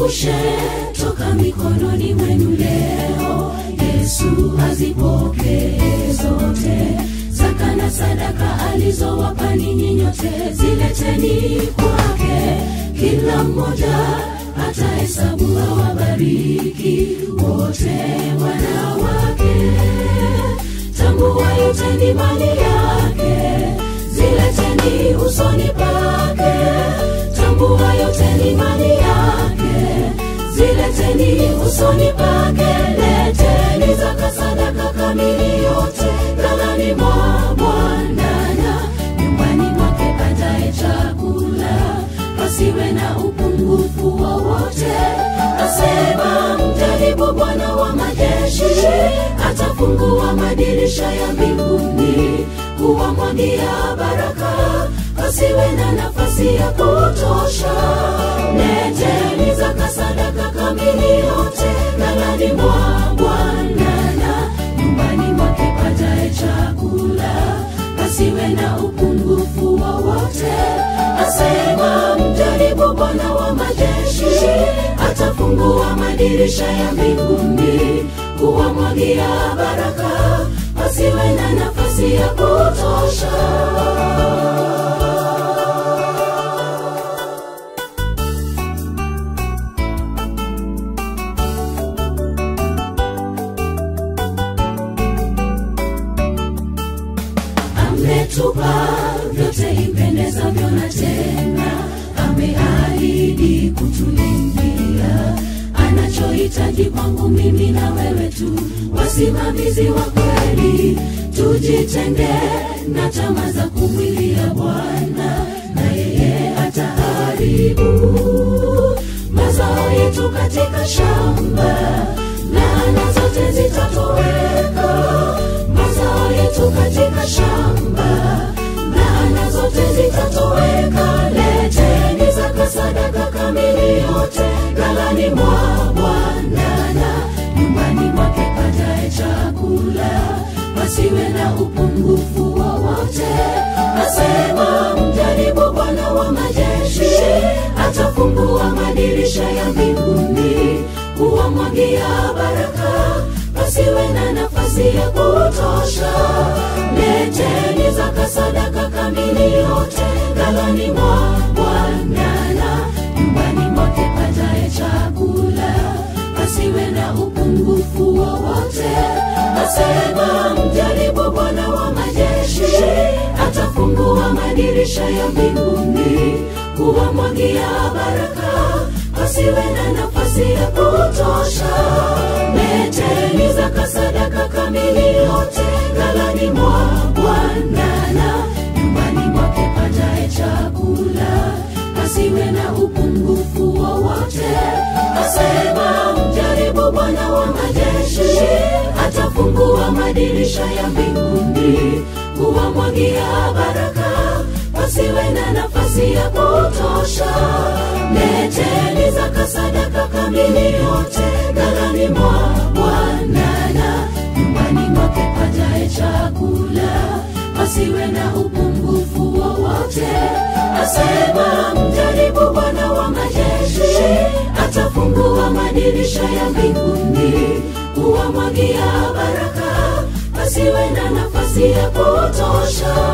msiziangushe toka mikononi mwenu leo yesu azipokee zote zaka na sadaka alizowapa ninyi nyote zileteni kwake kila mmoja atahesabu awabariki wote wanawake tambua yote ni mali yake zileteni usoni pake tambua yote ni mali yake zileteni usoni pake leteni zaka sadaka kamili yote ghalani mwa bwanana nyumbani mwake ajaye chakula pasiwe na upungufu wowote asema mjaribu bwana wa majeshi atafungua madirisha ya mbinguni kuwamwagia baraka pasiwe na nafasi ya kutosha leteni zaka sadaka kamili yote ghalani mwa bwanana nyumbani mwake pajae chakula pasiwe na upungufu wowote asema mjaribu bwana wa majeshi atafungua madirisha ya mbinguni kuwamwagia baraka pasiwe na nafasi ya kutosha ametupa vyote ipendezavyo na tena ameahidi kutulindia anachohitaji kwangu mimi na wewe tu wasimamizi wa kweli tujitenge na tama za kumwilia bwana na yeye ataharibu mazao yetu katika shamba laana zote zitatoweka mazao yetu katika shamba laana zote zitatoweka leteni zaka sadaka kamili yote ghalani mwa bwanana nyumbani mwake pajae chakula pasiwe na upungufu wowote asema mjaribu bwana wa majeshi atafungua madirisha ya mbinguni kuwamwagia baraka pasiwe na nafasi ya kutosha leteni zaka sadaka kamili yote ghalani mwa bwanana nyumbani mwake pajae chakula pasiwe na upungufu wowote asema mjaribu bwana wa majeshi atafungua madirisha ya mbinguni kuwamwagia baraka pasiwe na nafasi ya kutosha leteni zaka sadaka kamili yote ghalani mwa bwanana nyumbani mwake pajae chakula pasiwe na upungufu wowote asema mjaribu bwana wa majeshi atafungua madirisha ya mbinguni kuwamwagia baraka pasiwe na nafasi ya kutosha leteni zaka sadaka kamili yote ghalani mwa bwanana nyumbani mwake pajae chakula pasiwe na upungufu wowote asema mjaribu bwana wa majeshi atafungua madirisha ya mbinguni kuwamwagia baraka pasiwe na nafasi ya kutosha